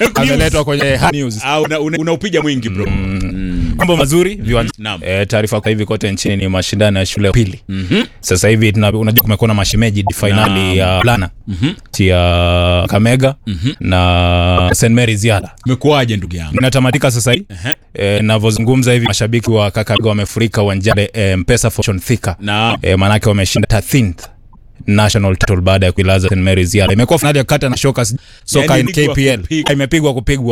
ameletwa kwenye hard news. Ah, una- una- unaupiga mwingi bro Mambo mazuri viwanja. Naam. E, taarifa kwa hivi kote nchini ni mashindano ya shule ya pili. Sasa hivi tuna- unajua kumekuwa na mashemeji finali ya Lana ya Kamega na St Mary's Yala umekuwaje ndugu yangu inatamatika sasa hivi Ehe. e, navyozungumza hivi mashabiki wa Kakamega wamefurika uwanjani e, Mpesa Fortune Thika na e, maanake wameshinda 13th national title baada ya kuilaza St Mary's Yala. Imekuwa finali ya kata na shoka soka Yani in ligi wa KPL kupiga. imepigwa kupigwa